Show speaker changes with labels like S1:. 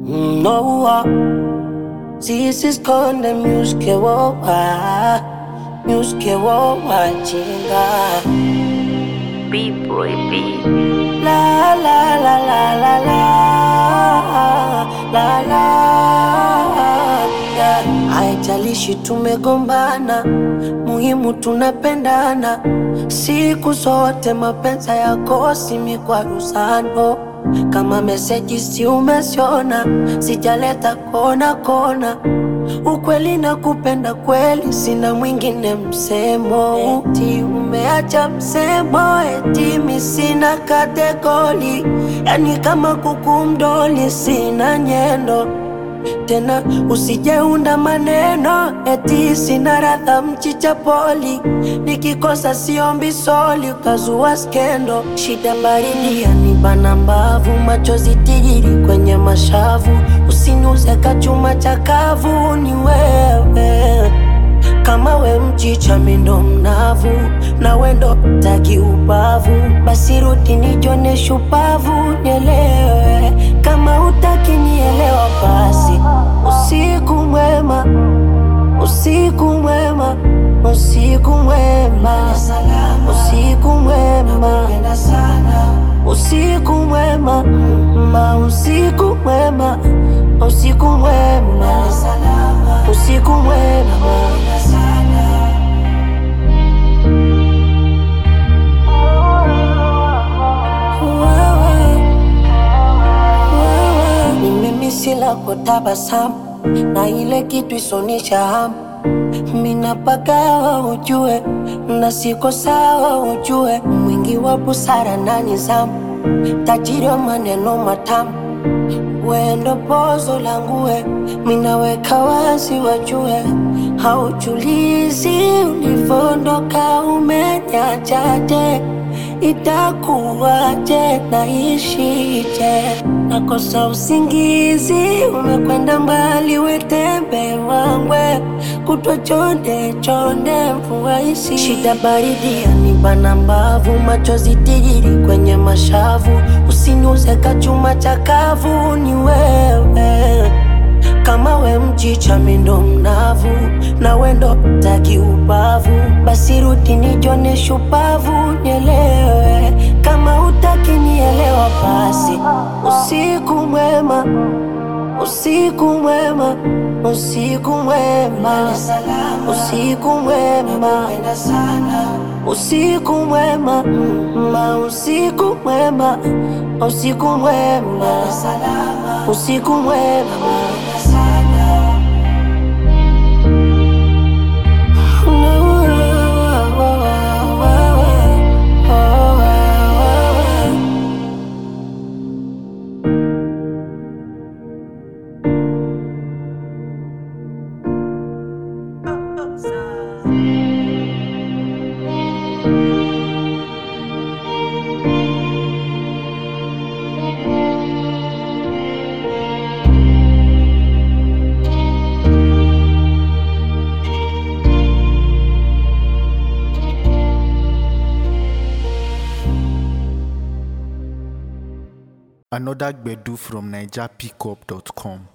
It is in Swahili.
S1: Noa sisi skonde myuske wowa myuske wowa chinga
S2: B-boy B.
S1: la la la la la la la la yeah. Haijalishi tumegombana, muhimu tunapendana siku zote. Mapenzi yakosi mikwaruzano, kama meseji si umesiona, sijaleta kona kona ukweli na kupenda kweli, sina mwingine msemo. Eti umeacha msemo, eti mi sina kategori, yani kama kuku mdoli, sina nyendo tena usijeunda maneno eti sina radha mchicha poli, nikikosa siombi soli, ukazua skendo. Shida baridi yanibana mbavu, machozi tigiri kwenye mashavu, usiniuze kachuma chakavu, ni wewe kama we mchicha mindo mnavu na wendo taki ubavu, basi rudi nijone shupavu, nielewe kama utaki nielewa, basi usiku mwema, usiku mwema, usiku mwema, usiku mwema, usiku mwema, ma usiku mwema, usiku mwema, usiku mwema. Wewe, wewe, ni mimi sila tabasamu na ile kitu isonisha hamu mina pagawa ujue na siko sawa ujue mwingi wa busara na nizamu tajiri wa maneno matamu wendo pozo langue minaweka wazi wajue haujulizi ulivondoka umenyachaje itakuwaje naishije nakosa usingizi umekwenda mbali wetembe wangwe kutwa chonde chonde mvua isi shida baridi yanibana mbavu machozi tigiri kwenye mashavu usiniuze kachuma chakavu ni wewe kama we mchicha mindo mnavu na wendo taki ubavu, basi rudi nijone shupavu, nielewe kama utaki nielewa, basi usiku mwema, usiku mwema, usiku mwema, usiku mwema, usiku mwema, ma usiku mwema, usiku mwema, usiku mwema.
S3: Another Gbedu from NigerPickup.com.